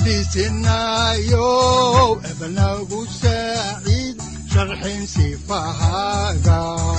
kutubtiisinayo ebnagu saaciid sharxin sifahaaga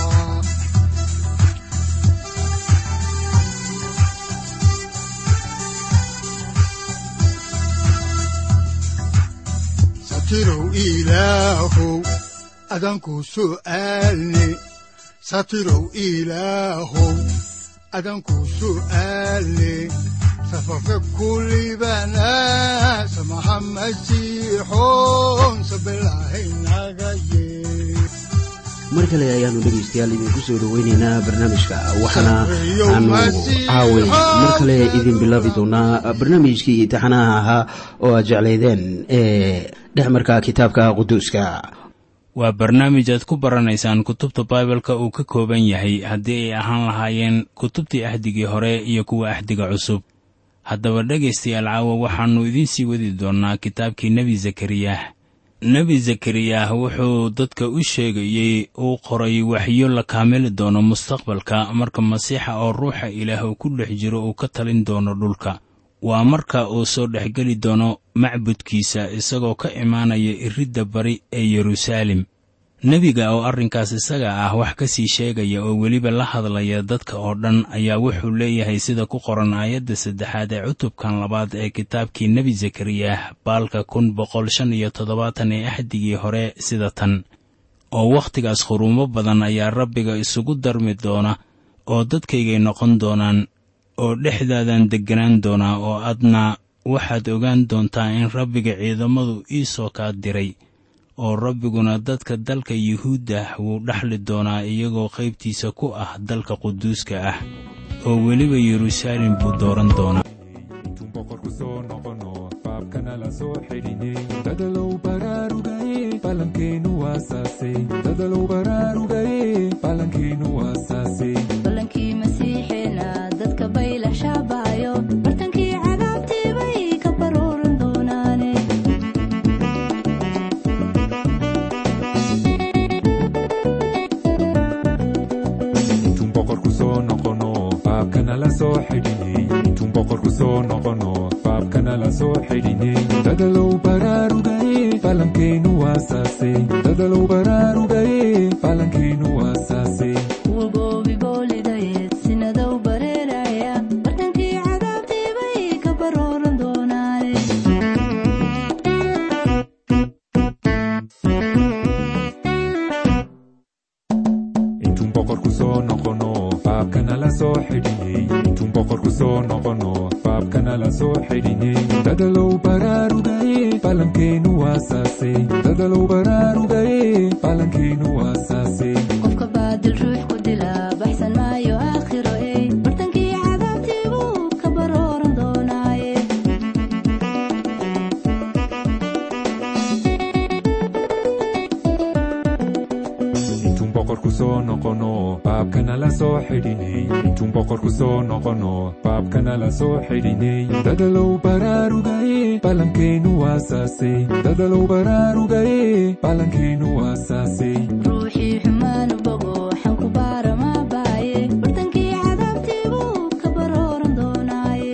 satirow ilaahow adanku su'aalne satirow ilaahow adanku su'aalne safarka kulibana samaha masiixoon sabilahaynaga yee mar kale ayaanu dhegaystayaal idinku soo dhoweynaynaa barnaamijka waxaana aanu caaway mar kale idin bilaabi doonaa barnaamijkii imtixaanaha ahaa oo aad jeclaydeen ee dhexmarka kitaabka quduuska waa barnaamij aad ku baranaysaan kutubta baibalka uu ka kooban yahay haddii ay ahaan lahaayeen kutubtii ahdigii hore iyo kuwa ahdiga cusub haddaba dhegaystayaal caawa waxaannu idiin sii wadi doonnaa kitaabkii nebi zakariyah nebi zakariyah wuxuu dadka u sheegayey uu qoray waxyo la kaamili doono mustaqbalka marka masiixa oo ruuxa ilaah uu ku dhex jiro uu ka talin doono dhulka waa marka uu soo dhexgeli doono macbudkiisa isagoo ka imaanaya iridda bari ee yeruusaalem nebiga oo arrinkaas isaga ah wax ka sii sheegaya oo weliba la hadlaya dadka oo dhan ayaa wuxuu leeyahay sida ku qoran aayadda saddexaad ee cutubkan labaad ee kitaabkii nebi zakariyah baalka kun boqol shan iyo toddobaatan ee axdigii hore sida tan oo wakhtigaas khuruumo badan ayaa rabbiga isugu darmi doona oo dadkaygay noqon doonaan oo dhexdaadan degganaan doonaa oo adna waxaad ogaan doontaa in rabbiga ciidamadu ii soo kaa diray oo rabbiguna dadka dalka yuhuudda wuu dhaxli doonaa iyagoo qaybtiisa ku ah dalka quduuska ah oo weliba yeruusaalem buu dooran doonaa dadalow baraarugaye balankeenu waasaase dadalow baraarugaye balankeenu waasaase balankii masiixeena dadka baylah shaabaayo bartankii cadaabtii bay ka baruuran doonaane intuun boqorku soo noqono baabkana la soo xidhinay intuun boqorku soo noqono baabkana la soo xidhinay dadalow baraarugaye balankeenu waasaase dadalow baraarugaye balankeenu waasaase kuwa goobi boolidayeed sinadow bareeraya bartankii cadaabtii bay ka baruuran doonaane intuun boqorku soo noqono baabkana la soo xidhinay intuun boqorku soo noqono baabkana la soo xidhinay dadalow baraarugaye balankeenu waasaase dadalow baraarugaye balankeenu waasaase qofka baadil ruux ku dila baxsan maayo aakhiro ey bartankii cadaabtii buu ka baruuran doonaaye intuun boqorku soo noqono baabkana la soo xidhinay intuun boqorku soo noqono baabkana la soo xidhinay dadalow baraarugaye balankeenu waasaase dadalow baraarugaye balankeenu waasaase ruuxii xumaanu bogo waxaan ku baaramaa baaye bartankii cadaabtii buu ka baruuran doonaaye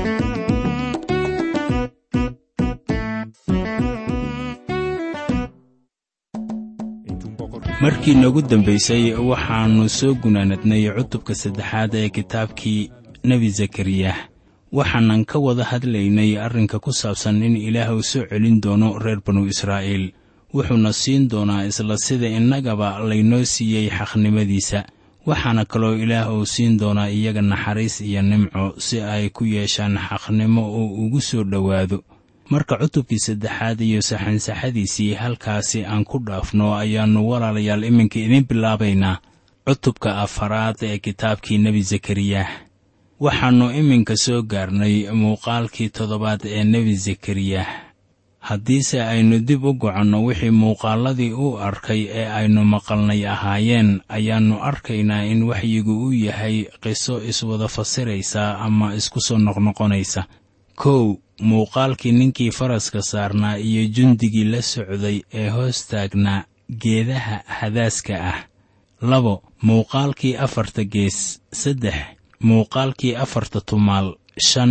intuun boqorku markii noogu dambaysay waxaannu soo gunaanadnay cutubka saddexaad ee kitaabkii nebi zakariyah waxaanan ka wada hadlaynay arrinka ku saabsan in ilaah uu soo celin doono reer banu israa'iil wuxuuna siin doonaa isla sida innagaba laynoo siiyey xaqnimadiisa waxaana kaloo ilaah uu siin doonaa iyaga naxariis iyo nimco si ay ku yeeshaan xaqnimo oo ugu soo dhowaado marka cutubkii saddexaad iyo saxansaxadiisii halkaasi aan ku dhaafno ayaannu walaalayaal iminka idiin bilaabaynaa cutubka afaraad ee kitaabkii nebi zakariyah waxaannu iminka soo gaarnay muuqaalkii toddobaad ee nebi zakariyah haddiise aynu dib u goconno wixii muuqaalladii uu arkay ee aynu maqalnay ahaayeen ayaannu arkaynaa in waxyigu uu yahay qiso iswada fasiraysa ama isku soo noqnoqonaysa kow muuqaalkii ninkii faraska saarnaa iyo jundigii la socday ee hoos taagnaa geedaha hadaaska ah labo muuqaalkii afarta gees saddex muuqaalkii afarta tumaal shan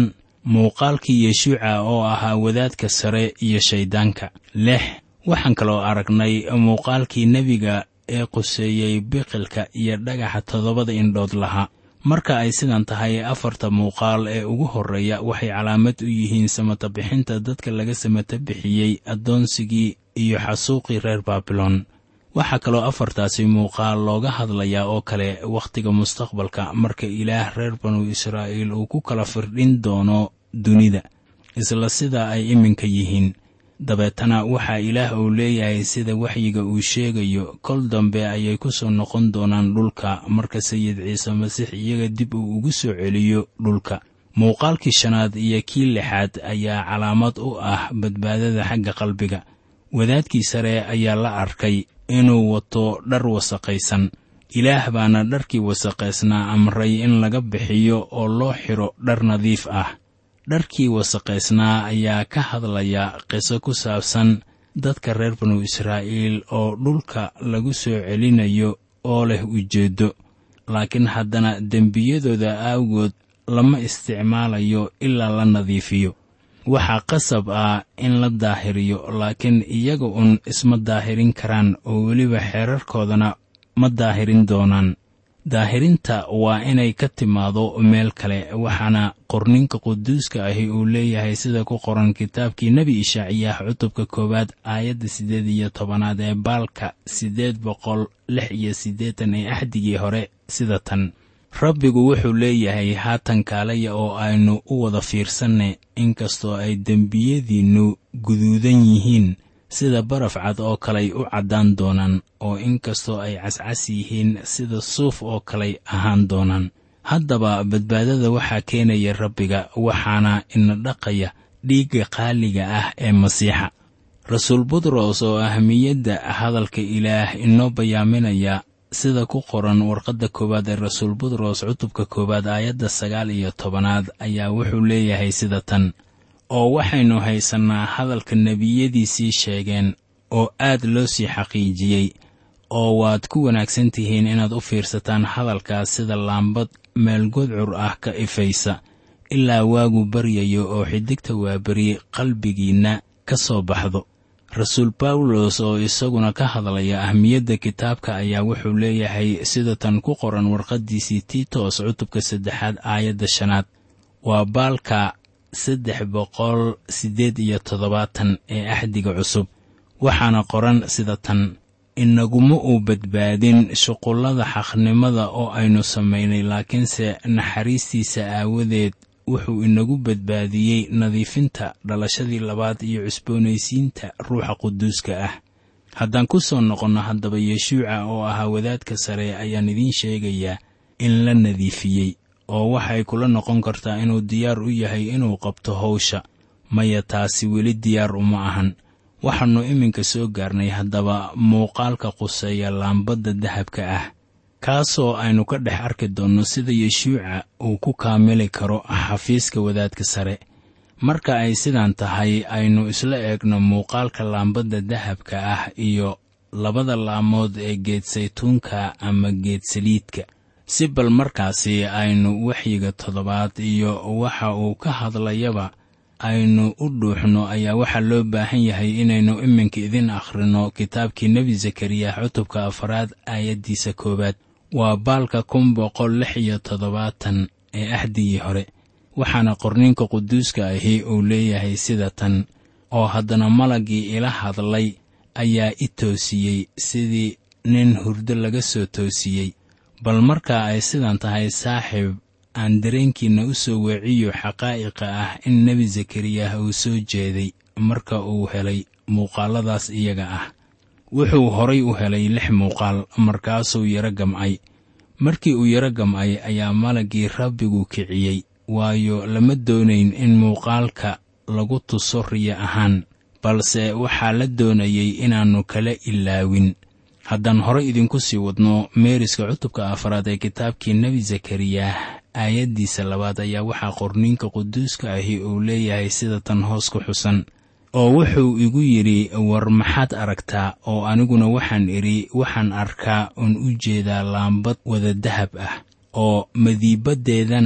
muuqaalkii yeshuuca oo ahaa wadaadka sare iyo shayddaanka lix waxaan kaloo aragnay muuqaalkii nebiga ee quseeyey biqilka iyo dhagaxa toddobada indhood lahaa marka ay sidan tahay afarta muuqaal ee ugu horreeya waxay calaamad u yihiin samata bixinta dadka laga samata bixiyey addoonsigii iyo xasuuqii reer baabilon waxaa kaloo afartaasi muuqaal looga hadlayaa oo kale wakhtiga mustaqbalka marka ilaah reer banu israa'iil uu ku kala firdhin doono dunida isla sida ay iminka yihiin dabeetana waxaa ilaah uu leeyahay sida waxyiga uu sheegayo kol dambe ayay ku soo noqon doonaan dhulka marka sayid ciise masiix iyaga dib uu ugu soo celiyo dhulka muuqaalkii shanaad iyo kii lixaad ayaa calaamad u ah badbaadada xagga qalbiga wadaadkii sare ayaa la arkay inuu wato dhar wasaqaysan ilaah baana dharkii wasaqaysnaa amray in laga bixiyo oo loo xidho dhar nadiif ah dharkii wasaqaysnaa ayaa ka hadlaya qiso ku saabsan dadka reer banu israa'iil oo dhulka lagu soo celinayo oo leh ujeeddo laakiin haddana dembiyadooda aawgood lama isticmaalayo ilaa la nadiifiyo waxaa qasab ah in la daahiriyo laakiin iyaga un isma daahirin karaan oo weliba xeerarkoodana ma daahirin doonaan daahirinta waa inay ka timaado meel kale waxaana qorninka quduuska ahi uu leeyahay sida ku qoran kitaabkii nebi ishaaciyaah cutubka koowaad aayadda siddeed iyo tobanaad ee baalka siddeed boqol lix iyo siddeetan ee axdigii hore sida tan rabbigu wuxuu leeyahay haatan kaalaya oo aynu u wada fiirsanne inkastoo ay dembiyadiinnu guduudan yihiin sida baraf cad oo kaley u caddaan doonaan oo inkastoo ay cascas yihiin sida suuf oo kaley ahaan doonaan haddaba badbaadada waxaa keenaya rabbiga waxaana ina dhaqaya dhiigga qaaliga ah ee masiixa rasuul butros oo ahmiyadda hadalka ilaah inoo bayaaminaya sida ku qoran warqadda koowaad ee rasuul butros cutubka koowaad aayadda sagaal iyo tobanaad ayaa wuxuu leeyahay sida tan oo waxaynu haysannaa hadalka nebiyadiisii sheegeen oo aad loo sii xaqiijiyey oo waad ku wanaagsan tihiin inaad u fiirsataan hadalkaas sida laambad meel godcur ah ka ifaysa ilaa waagu baryayo oo xidigta waaberi qalbigiinna ka soo baxdo rasuul bawlos oo isaguna ka hadlaya ahmiyadda kitaabka ayaa wuxuu leeyahay sida tan ku qoran warqaddiisii tiitos cutubka saddexaad aayadda shanaad waa baalka saddex boqol siddeed iyo toddobaatan ee axdiga cusub waxaana qoran sida tan inaguma uu badbaadin shuqullada xaqnimada oo aynu samaynay laakiinse naxariistiisa aawadeed wuxuu inagu badbaadiyey nadiifinta dhalashadii labaad iyo cusboonaysiinta ruuxa quduuska ah haddaan ku soo noqonno haddaba yeshuuca oo ahaa wadaadka sare ayaan idiin sheegayaa in la nadiifiyey oo waxay kula noqon kartaa inuu diyaar u yahay inuu qabto hawsha maya taasi weli diyaar uma ahan waxaannu iminka soo gaarnay haddaba muuqaalka quseeya laambadda dahabka ah kaasoo aynu ka dhex arki doonno sida yeshuuca uu ku kaamili karo xafiiska wadaadka sare marka ay sidan tahay aynu isla eegno muuqaalka laambadda dahabka ah iyo labada laamood ee geed saytuunka ama geed saliidka si bal markaasi aynu waxyiga toddobaad iyo waxa uu ka hadlayaba aynu u dhuuxno ayaa waxaa loo baahan yahay inaynu iminka idin akhrino kitaabkii nebi zakariya cutubka afaraad aayaddiisa koowaad waa baalka kun boqol lix iyo toddobaatan ee axdigii hore waxaana qorninka quduuska ahi uu leeyahay sida tan oo haddana malaggii ila hadlay ayaa i toosiyey sidii nin hurdo laga soo toosiyey bal marka ay sidan tahay saaxiib aan dareenkiinna u soo weeciyo xaqaa'iqa ah in nebi zakariyah uu soo jeeday marka uu helay muuqaalladaas iyaga ah wuxuu horay u helay lix muuqaal markaasuu yaro gamcay markii uu yaro gamcay ayaa malaggii rabbigu kiciyey waayo lama doonayn in muuqaalka lagu tuso riya ahaan balse waxaa la doonayay inaannu kala ilaawin haddaan horay idinku sii wadno meeriska cutubka afaraad ee kitaabkii nebi zakariyah aayaddiisa labaad ayaa waxaa qorniinka quduuska ahi uu leeyahay sida tan hoos ku xusan oo wuxuu igu yidhi war maxaad aragtaa oo aniguna waxaan idhi waxaan arkaa oon u jeedaa laambad wada dahab ah oo madiibaddeedana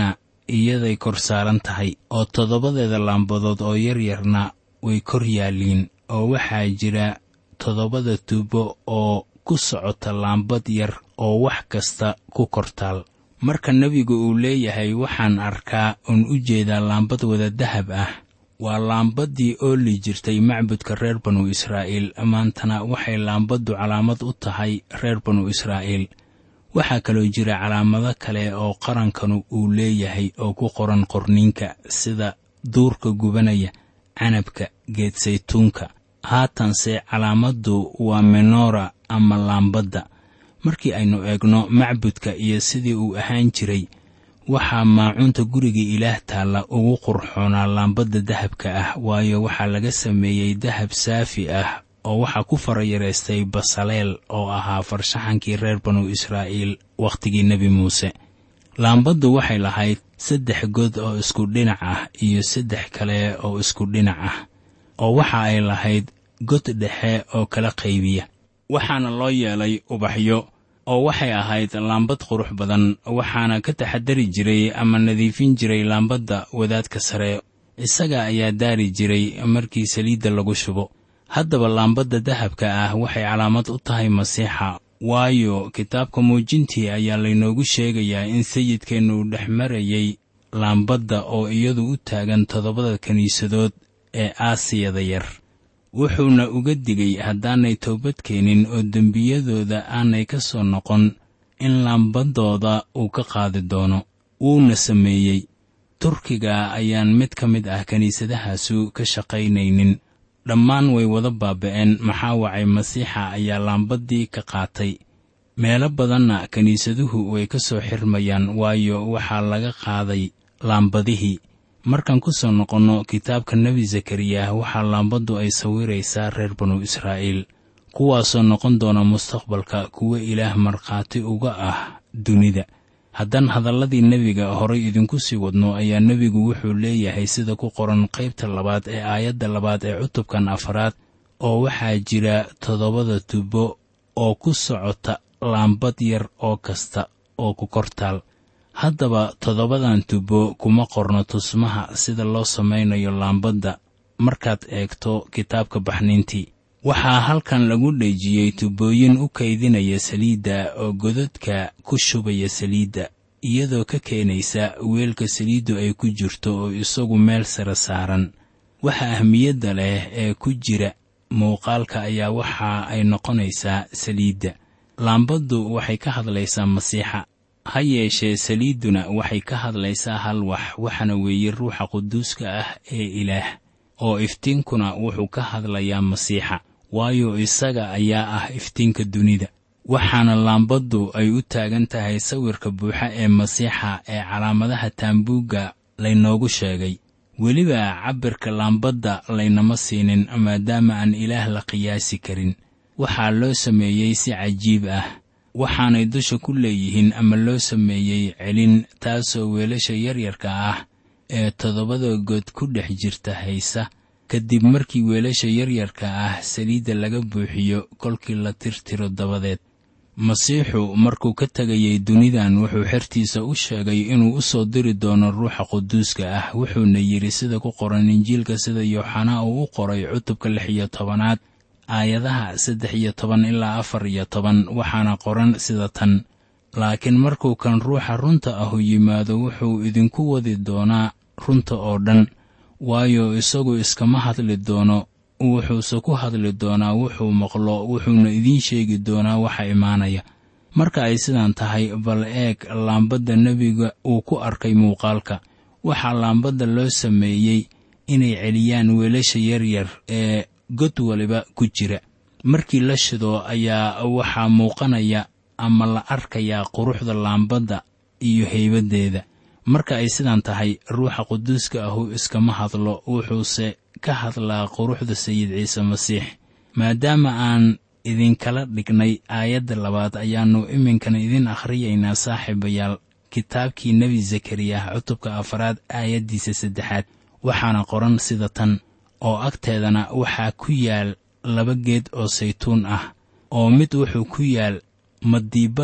iyaday kor saaran tahay oo toddobadeeda laambadood oo yaryarna way kor yaalliin oo waxaa jira toddobada tuubo oo ku socota laambad yar oo wax kasta ku kortaal marka nebigu uu leeyahay waxaan arkaa uun u jeedaa laambad wada dahab ah waa laambaddii ooli jirtay macbudka reer banu israa'iil maantana waxay laambaddu calaamad u tahay reer banu israa'iil waxaa kaloo jira calaamado kale oo qarankanu uu leeyahay oo ku qoran qorniinka sida duurka gubanaya canabka geed saytuunka haatanse calaamaddu waa menora ama laambadda markii aynu eegno macbudka iyo sidii uu ahaan jiray waxaa maacuunta guriga ilaah taalla ugu qurxoonaa laambadda dahabka ah waayo waxaa laga sameeyey dahab saafi ah oo waxaa ku farayareystay basaleel oo ahaa farshaxankii reer banu israa'iil wakhtigii nebi muuse laambaddu waxay lahayd saddex god oo isku dhinac ah iyo saddex kale oo isku dhinac ah oo waxa ay lahayd god dhexe oo kala qaybiya waxaana loo yeelay ubaxyo oo waxay ahayd laambad qurux badan waxaana ka taxadari jiray ama nadiifin jiray laambadda wadaadka sare isaga ayaa daari jiray markii saliidda lagu shubo haddaba laambadda dahabka ah waxay calaamad u tahay masiixa waayo kitaabka muujintii ayaa laynoogu sheegayaa in sayidkeennu uu dhex marayay laambadda oo iyadu u taagan toddobada kiniisadood ee aasiyada yar wuxuuna uga digay haddaanay toobad keenin oo dembiyadooda aanay ka soo noqon in laambadooda uu ka qaadi doono wuuna sameeyey turkiga ayaan mid ka mid ah kiniisadahaasu ka shaqaynaynin dhammaan way wada baaba'een maxaa wacay masiixa ayaa laambaddii ka qaatay meelo badanna kiniisaduhu way ka soo xirmayaan waayo waxaa laga qaaday laambadihii markaan ku soo noqonno kitaabka nebi zakariyah waxaa laambaddu ay sawiraysaa reer banu israa'iil kuwaasoo noqon doona mustaqbalka kuwo ilaah markhaati uga ah dunida haddaan hadalladii nebiga horay idinku sii wadno ayaa nebigu wuxuu leeyahay sida ku qoran qaybta labaad ee aayadda labaad ee cutubkan afaraad oo waxaa jira toddobada tubo oo ku socota laambad yar oo kasta oo ku kortaal haddaba toddobadan tubo kuma qorno tusmaha sida loo samaynayo laambadda markaad eegto kitaabka baxniintii waxaa halkan lagu dhejiyey tubooyin u kaydinaya saliidda oo godadka ku shubaya saliidda iyadoo ka keenaysa weelka saliiddu ay ku jirto oo isagu meel sare saaran waxa ahmiyadda leh ee ku jira muuqaalka ayaa waxa ay noqonaysaa saliidda laambaddu waxay ka hadlaysaa masiixa ha yeeshee saliidduna waxay ka hadlaysaa hal wax waxaana weeye ruuxa quduuska ah ee ilaah oo iftiinkuna wuxuu ka hadlayaa masiixa waayo isaga ayaa ah iftiinka dunida waxaana laambaddu ay u taagan tahay sawirka buuxa ee masiixa ee calaamadaha taambuugga laynoogu sheegay weliba cabbirka laambadda laynama siinin maadaama aan ilaah la qiyaasi karin waxaa loo sameeyey si cajiib ah waxaanay dusha ku leeyihiin ama loo sameeyey celin taasoo weelasha yaryarka ah ee toddobada good ku dhex jirta haysa kadib markii weelasha yaryarka ah saliidda laga buuxiyo kolkii la tirtiro dabadeed masiixu markuu ka tegayay dunidan wuxuu xertiisa u sheegay inuu u soo diri doono ruuxa quduuska ah wuxuuna yidhi sida ku qoran injiilka sida yooxanaa uu u qoray cutubka lix iyo tobanaad aayadaha saddex iyo toban ilaa afar iyo toban waxaana qoran sida tan laakiin markuu kan ruuxa runta ahu yimaado wuxuu idinku wadi doonaa runta oo dhan waayo isagu iskama hadli doono wuxuuse ku hadli doonaa wuxuu maqlo wuxuuna idiin sheegi doonaa waxa imaanaya marka ay sidan tahay bal eeg laambadda nebiga uu ku arkay muuqaalka waxaa laambadda loo sameeyey inay celiyaan weelasha yaryar ee god waliba ku jira markii la shido ayaa waxaa muuqanaya ama la arkayaa quruxda laambadda iyo haybaddeeda marka ay sidan tahay ruuxa quduuska ahu iskama hadlo wuxuuse ka hadlaa quruxda sayid ciise masiix maadaama aan idinkala dhignay aayadda labaad ayaannu iminkana idin akhriyaynaa saaxiibayaal kitaabkii nebi zakariyah cutubka afaraad aayaddiisa saddexaad waxaana qoran sida tan oo agteedana waxaa ku yaal laba geed oo saytuun ah oo mid wuxuu ku yaal madiibadda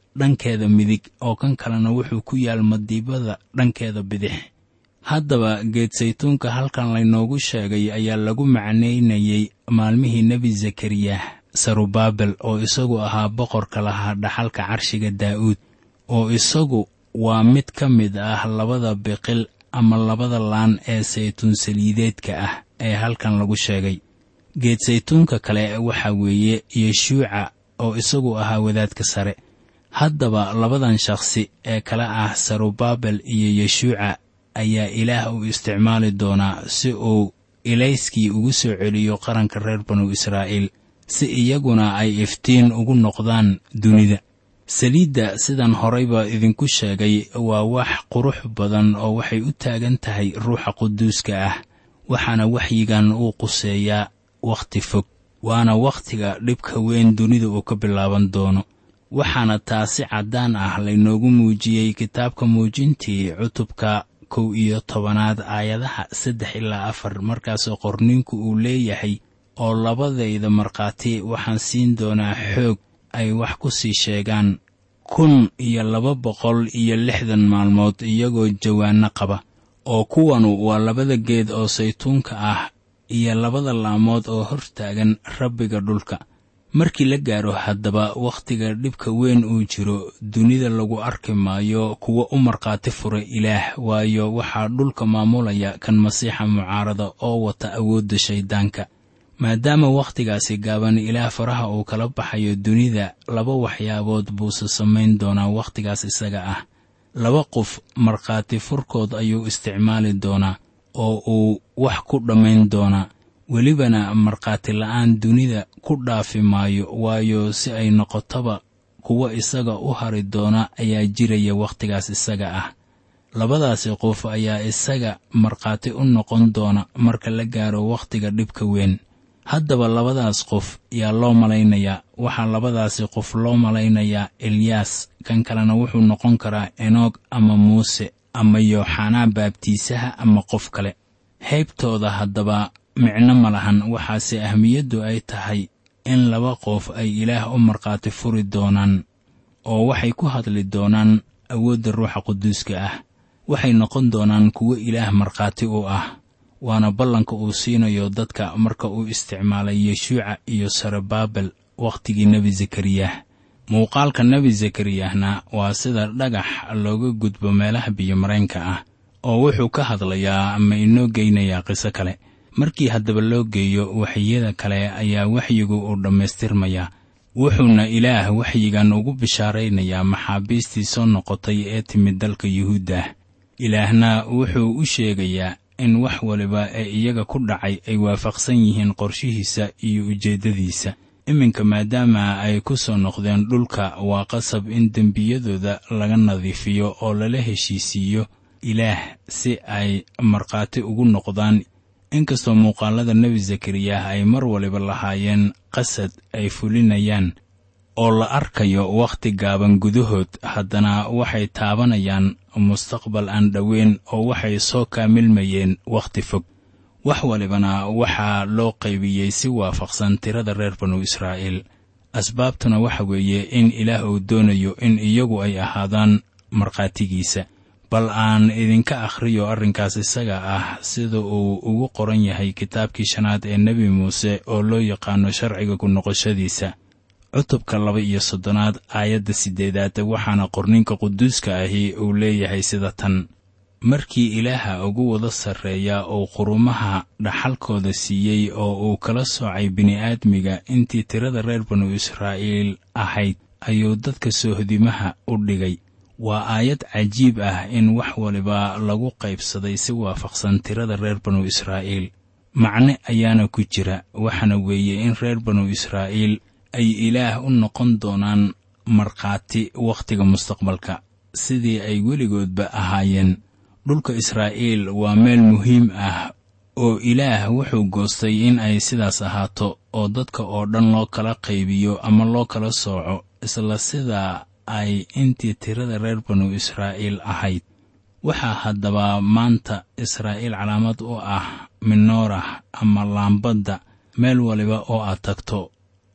dhankeeda midig oo kan kalena wuxuu ku yaal madiibada dhankeeda bidix haddaba geed saytuunka halkan laynoogu sheegay ayaa lagu macnaynayey maalmihii nebi zakariyah sarubaabel oo isagu ahaa boqorka lahaa dhaxalka carshiga daa'uud oo isagu waa mid ka mid ah labada biqil ama labada laan ee saytuun saliideedka ah ee halkan lagu sheegay geed saytuunka kale waxaa weeye yeshuuca oo isagu ahaa wadaadka sare haddaba labadan shakhsi ee kale ah sarubaabel iyo yeshuuca ayaa ilaah u isticmaali doonaa si uu ilayskii ugu soo celiyo qaranka reer banu israa'iil si iyaguna ay iftiin ugu noqdaan dunida saliidda sidan horeyba idinku sheegay waa wax qurux badan oo waxay u taagan tahay ruuxa quduuska ah waxaana waxyigan uu quseeyaa wakhti fog waana wakhtiga dhibka weyn dunida uu ka bilaaban doono waxaana taasi caddaan ah laynoogu muujiyey kitaabka muujintii cutubka kow iyo tobanaad aayadaha saddex ilaa afar markaasoo qorninku uu leeyahay oo labadayda markhaati waxaan siin doonaa xoog ay wax ku sii sheegaan kun iyo laba boqol iyo lixdan maalmood iyagoo jawaanno qaba oo kuwanu waa labada geed oo saytuunka ah iyo labada laamood oo hor taagan rabbiga dhulka markii la gaaro haddaba wakhtiga dhibka weyn uu jiro dunida lagu arki maayo kuwa u markhaati fura ilaah waayo waxaa dhulka maamulaya kan masiixa mucaarada oo wata awoodda shayddaanka maadaama wakhtigaasi gaaban ilaah faraha uu kala baxayo dunida laba waxyaabood buuse samayn doonaa wakhtigaas isaga ah laba qof markhaati furkood ayuu isticmaali doonaa oo uu wax ku dhammayn doonaa welibana markhaati la'aan dunida ku dhaafi maayo waayo si ay noqotaba kuwa isaga u hari doona ayaa jiraya wakhtigaas isaga ah labadaasi qof ayaa isaga markhaati u noqon doona marka la gaaro wakhtiga dhibka weyn haddaba labadaas qof yaa loo malaynayaa waxaa labadaasi qof loo malaynayaa elyaas kan kalena wuxuu noqon karaa enoog ama muuse ama yooxanaa baabtiisaha ama qof kale haybtooda haddaba micno ma lahan waxaase ahmiyaddu ay tahay in laba qof ay ilaah u markhaati furi doonaan oo waxay ku hadli doonaan awoodda ruuxa quduuska ah waxay noqon doonaan kuwo ilaah markhaati u ah waana ballanka uu siinayo dadka marka uu isticmaalay yeshuuca iyo sarebaabel wakhtigii nebi zakariyah muuqaalka nebi zakariyahna waa sida dhagax looga gudbo meelaha biyomareenka ah oo wuxuu ka hadlayaa ama inoo geynayaa qiso kale markii haddaba loo geeyo waxyada kale ayaa waxyigu uu dhammaystirmayaa wuxuuna ilaah waxyigan ugu bishaaraynayaa maxaabiistii soo noqotay ee timid dalka yuhuuddah ilaahna wuxuu u sheegayaa in wax waliba ee iyaga ku dhacay ay waafaqsan yihiin qorshihiisa iyo ujeeddadiisa iminka maadaama ay ku soo noqdeen dhulka waa qasab in dembiyadooda laga nadiifiyo oo lala heshiisiiyo ilaah si ay markhaati ugu noqdaan inkastoo muuqaalada nebi zakariyah ay mar waliba lahaayeen qasad ay fulinayaan oo la arkayo wakhti gaaban gudahood haddana waxay taabanayaan mustaqbal aan dhoweyn oo waxay soo kaamilmayeen wakhti fog wax walibana waxaa loo qaybiyey si waafaqsan tirada reer banu israa'iil asbaabtuna waxa weeye in ilaah uu doonayo in iyagu ay ahaadaan markhaatigiisa bal aan idinka akhriyo arrinkaas isaga ah sida uu ugu qoran yahay kitaabkii shanaad ee nebi muuse oo loo yaqaano sharciga ku noqoshadiisa cutubka laba iyo soddonaad aayadda siddeedaad waxaana qorninka quduuska ahi uu leeyahay sida tan markii ilaaha ugu wada sarreeya uu qurumaha dhaxalkooda siiyey oo uu kala soocay bini'aadmiga intii tirada reer banu israa'iil ahayd ayuu dadka soohdimaha u dhigay waa aayad cajiib ah in wax waliba lagu qaybsaday si waafaqsan tirada reer banu israa'iil macne ayaana ku jira waxaana weeye in reer banu israa'iil ay ilaah u noqon doonaan markhaati wakhtiga mustaqbalka sidii ay weligoodba ahaayeen dhulka israa'iil waa meel muhiim ah oo ilaah wuxuu goostay in ay sidaas ahaato oo dadka oo dhan loo kala qaybiyo ama loo kala sooco isla sidaa ay intii tirada reer banu israa'iil ahayd waxaa haddaba maanta israa'iil calaamad u ah minoorah ama laambadda meel waliba oo aad tagto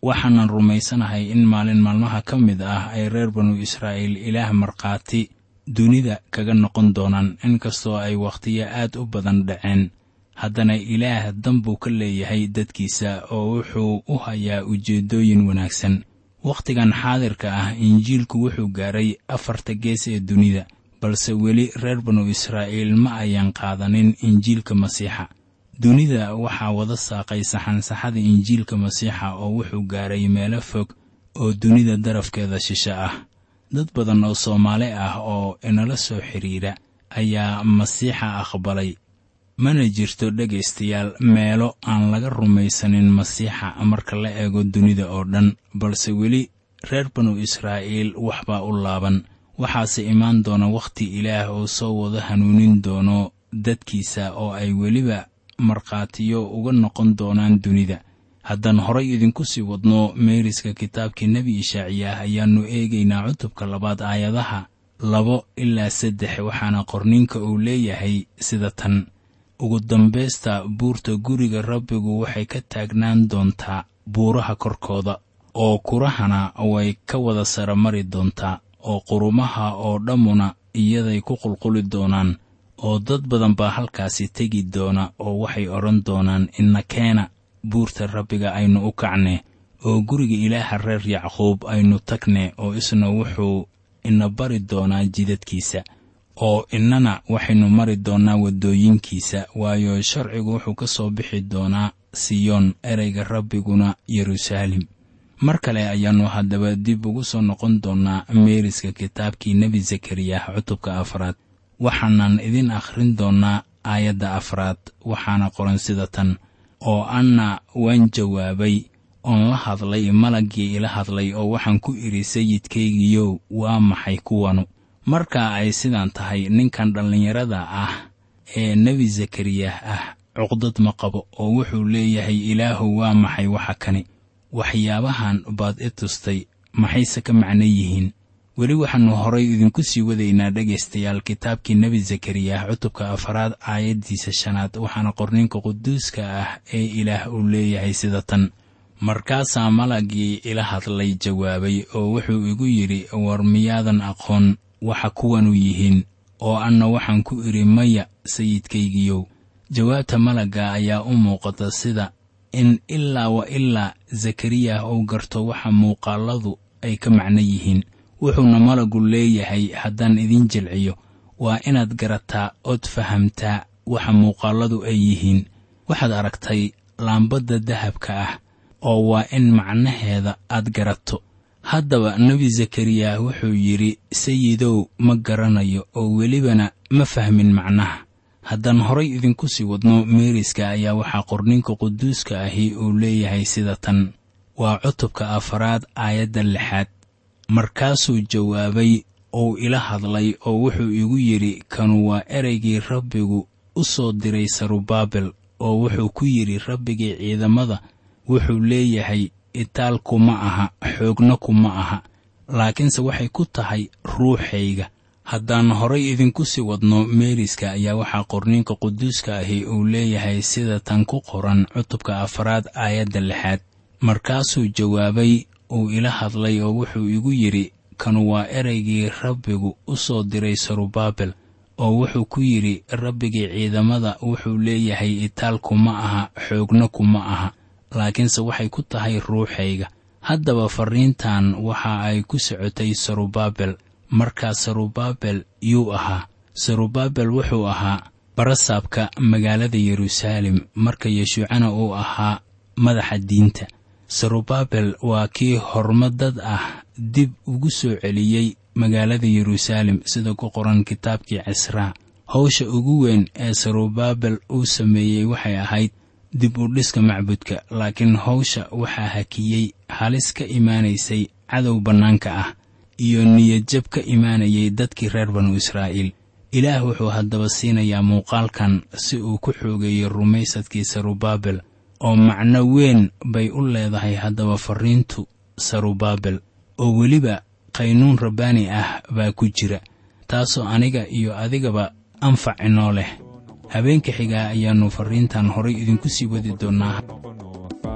waxaanan rumaysanahay in maalin maalmaha ka mid ah ay reer banu israa'iil ilaah markhaati dunida kaga noqon doonaan inkastoo ay wakhtiyo aad u badan dhaceen haddana ilaah dan buu ka leeyahay dadkiisa oo wuxuu u hayaa ujeeddooyin wanaagsan wakhtigan xaadirka ah injiilku wuxuu gaaray afarta gees ee dunida balse weli reer banu israa'iil ma ayan qaadanin injiilka masiixa dunida waxaa wada saaqay saxansaxada injiilka masiixa oo wuxuu gaaray meelo fog oo dunida darafkeeda shishe ah dad badan oo soomaali ah oo inala soo xidhiira ayaa masiixa aqbalay mana jirto dhegaystayaal meelo aan laga rumaysanin masiixa marka la eego dunida oo dhan balse weli reer banu israa'iil waxbaa u laaban waxaase imaan doona wakhti ilaah oo soo wada hanuunin doono dadkiisa oo ay weliba markhaatiyo uga noqon doonaan dunida haddaan horay idinku sii wadno meeriska kitaabkii nebi ishaaciyaah ayaannu eegaynaa cutubka labaad aayadaha labo ilaa saddex waxaana qorniinka uu leeyahay sida tan ugu dambaysta buurta guriga rabbigu waxay ka taagnaan doontaa buuraha korkooda oo kurahana way ka wada sara mari doontaa oo qurumaha oo dhammuna iyaday ku qulquli doonaan oo dad badan baa halkaasi tegi doona oo waxay odhan doonaan inna keena buurta rabbiga aynu u kacne oo guriga ilaaha reer yacquub aynu tagne oo isna wuxuu ina bari doonaa jidadkiisa oo innana waxaynu mari doonnaa waddooyinkiisa waayo sharcigu wuxuu ka soo bixi doonaa siyoon ereyga rabbiguna yeruusaalem mar kale ayaannu haddaba dib ugu soo noqon doonnaa meeriska kitaabkii nebi zakariyah cutubka afraad waxaanan idin akhrin doonnaa aayadda afraad waxaana qoran sida tan oo anna waan jawaabay oon la hadlay malaggii ila hadlay oo waxaan ku idhi sayidkaygiyow waa maxay kuwanu marka ay sidaan tahay ninkan dhallinyarada ah ee nebi zakariyah ah cuqdad ma qabo oo wuxuu leeyahay ilaahu waa maxay waxa kani waxyaabahan baad i tustay maxayse ka macno yihiin weli waxaannu horay idinku sii wadaynaa dhegaystayaal kitaabkii nebi zakariyah cutubka afaraad aayaddiisa shanaad waxaana qorniinka quduuska ah ee ilaah uu leeyahay sida tan markaasaa malaggii ila hadlay jawaabay oo wuxuu igu yidhi war miyaadan aqoon waxa kuwanu yihiin oo anna waxaan ku idhi maya sayidkaygiyow jawaabta malagga ayaa u muuqata sida in ilaa wa ilaa zakariyah uu garto waxa muuqaalladu ay ka macno yihiin wuxuuna malagu leeyahay haddaan idin jilciyo waa inaad garataa ood fahamtaa waxa muuqaalladu ay yihiin waxaad aragtay laambadda dahabka ah oo waa in macnaheeda aad garato haddaba nebi zakariya wuxuu yidhi sayidow ma garanayo oo welibana ma fahmin macnaha haddaan horay idinku sii wadno meeriska ayaa waxaa qorninka quduuska ahi uu leeyahay sida tan waa cutubka afaraad aayadda lixaad markaasuu jawaabay ou ila hadlay oo wuxuu igu yidhi kanu waa ereygii rabbigu u soo diray sarubaabel oo wuxuu ku yidhi rabbigii ciidamada wuxuu leeyahay itaalku ma aha xoogna kuma aha laakiinse waxay ku tahay ruuxayga haddaan horay idinku sii wadno meeriska ayaa waxaa qorniinka quduuska ahi uu leeyahay sida tan ku qoran cutubka afaraad aayadda lixaad markaasuu jawaabay uu ila hadlay oo wuxuu igu yidhi kanu waa ereygii rabbigu u soo diray sarubaabel oo wuxuu ku yidhi rabbigii ciidamada wuxuu leeyahay itaalku ma aha xoogna kuma aha laakiinse waxay ku tahay ruuxayga haddaba farriintan waxa ay ku socotay sarubaabel markaa sarubaabel yuu ahaa sarubaabel wuxuu ahaa barasaabka magaalada yeruusaalem marka yeshuucana uu ahaa madaxa diinta sarubaabel waa kii hormadad ah dib ugu soo celiyey magaalada yeruusaalem sida ku qoran kitaabkii cisraa howsha ugu weyn ee sarubaabel uu sameeyey waxay ahayd dib u dhiska macbudka laakiin howsha waxaa hakiyey halis ka imaanaysay cadow bannaanka ah iyo niyadjab ka imaanayay dadkii reer banu israa'iil ilaah wuxuu haddaba siinayaa muuqaalkan si uu ku xoogeeyo rumaysadkii sarubaabel oo macno weyn bay u leedahay haddaba farriintu sarubaabel oo weliba qaynuun rabbaani ah baa ku jira taasoo aniga iyo adigaba anfac inoo leh habeenka xigaa ayaannu farriintan horay idinku sii wadi doonnaa baabkana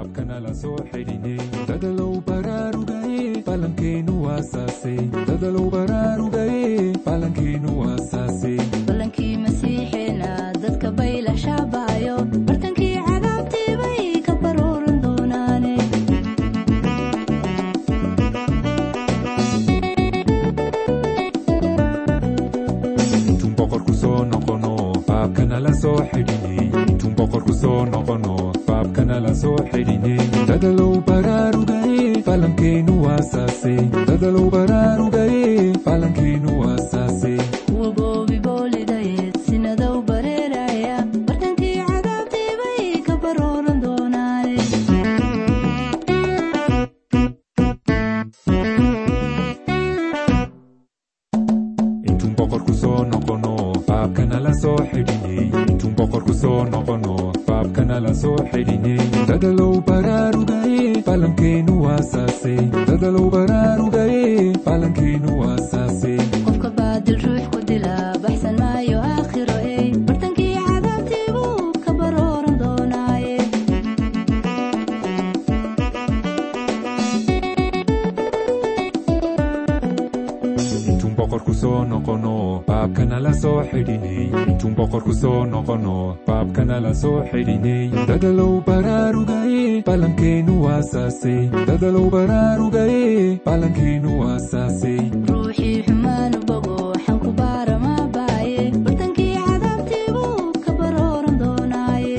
baabkanala soo xidhinay dadalow baraarugaye balankeenu waasaase dadalow baraarugaye balankeenu waasaase ballankii masiixeena dadka baylah shaabaayo bartankii cadaabtii bay ka barooran doonaane intuun boqorku soo noqono baabkanala soo xidhinay intuun boqorku soo noqono baabkanala soo xidhinay dadalow baraarugaye balankeenu waasaase dadalow baraarugaye balankeenu waasaase kuwa goobi boolidayeed sinadow bareeraya bartankii cadaabtii bay ka barooran doonaane intuun boqorku soo noqono baabkanala soo xidhinay intuun boqorku soo noqono baabkanala soo xidhinay dadalow baraarugaye balankeenu waasaase dadalow baraarugaye balankeenu waasaase qofka baadil ruux ku dila baxsan maayo aakhiro ey bartankii cadaabtii buu ka barooran doonaaye intuun boqorku soo noqono baabkanala soo xidhinay intuun boqorku soo noqono baabkanala soo xidhinay dadalow baraarugaye balankeenu waasaase dadalow baraarugaye balankeenu waasaase ruuxii xumaanu bogo waxaan ku baaramaa baaye bartankii cadaabtii buu ka barooran doonaaye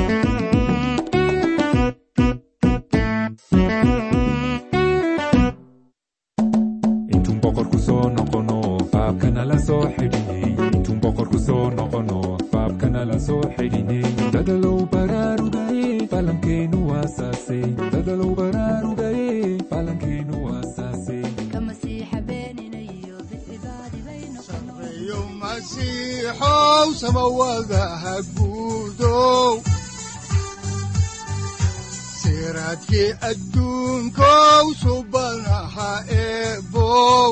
intuun boqorku soo noqono baabkanala soo xidhinay intuun boqorku soo noqono baabkanala soo xidhinay dadalow baraarugaye balankeenu waasaase dadalow baraarugaye balankeenu waasaase ka masiixa beeninayo bidcibaadi bay noqono sareeyo masiixow samawadaha guudow siraadkii adduunkow subanaha eebow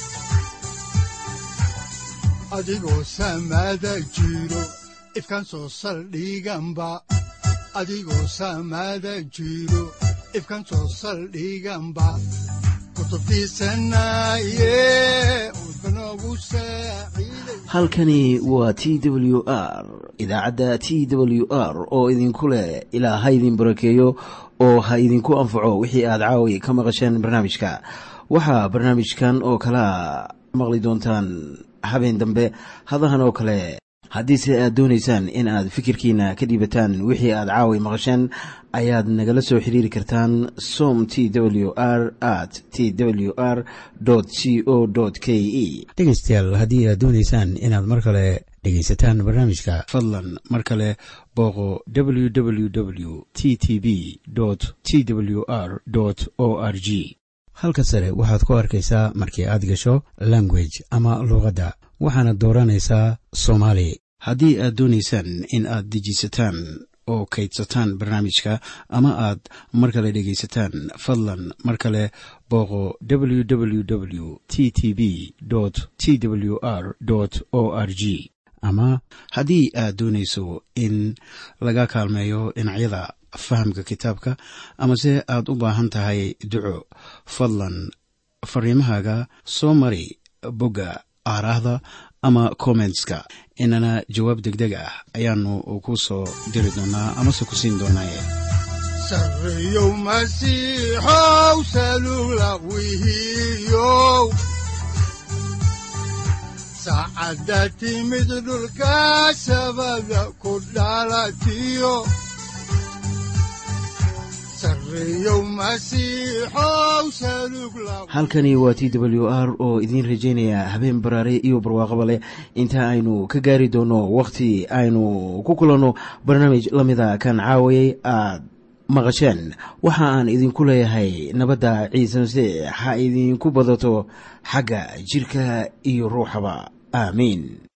adigoo samada jiro ifkan soo saldhiganba adigoo samada jiro ifkan soo saldhiganba kutubtiisanaye udbanogu saaciiday halkani waa t w r idaacadda t w r oo idinku leh ilaa ha idin barakeeyo oo ha idinku anfaco wixii aad caawi ka maqasheen barnaamijka waxaa barnaamijkan oo kalea maqli doontaan habeen dambe hadahan oo kale haddiise aad doonaysaan in aad fikirkiina ka dhiibataan wixii aad caawi maqasheen ayaad nagala soo xiriiri kartaan som t w r at t w r c o k e dhegaystayaal haddii aad doonaysaan inaad mar kale dhegaysataan barnaamijka fadlan mar kale booqo www t t b t w r o r g halka sare waxaad ku arkaysaa markii aad gasho language ama luuqadda waxaana dooranaysaa soomaali haddii aad doonaysaan in aad dejisataan oo kaydsataan barnaamijka ama aad mar kale dhegaysataan fadlan mar kale booqo www t t b t w r o r g ama haddii aad doonayso in laga kaalmeeyo dhinacyada fahamka kitaabka amase aad u baahan tahay duco fadlan fariimahaaga soo mari bogga aaraahda ama kommentska inana jawaab degdeg ah ayaanu ku soo diri doonaa amase ku siin doonaaye sareeyow masiixow salula wihiyow saacadda timid dhulka sabada ku dhalatiyo sareeyow masiixow salug la halkani waa t w r oo idiin rajaynaya habeen baraare iyo barwaaqaba leh inta aynu ka gaari doono wakhti aynu ku kulanno barnaamij la mida kan caawayay aad maqasheen waxa aan idinku leeyahay nabadda ciise masiix ha idinku badato xagga jirka iyo ruuxaba aamiin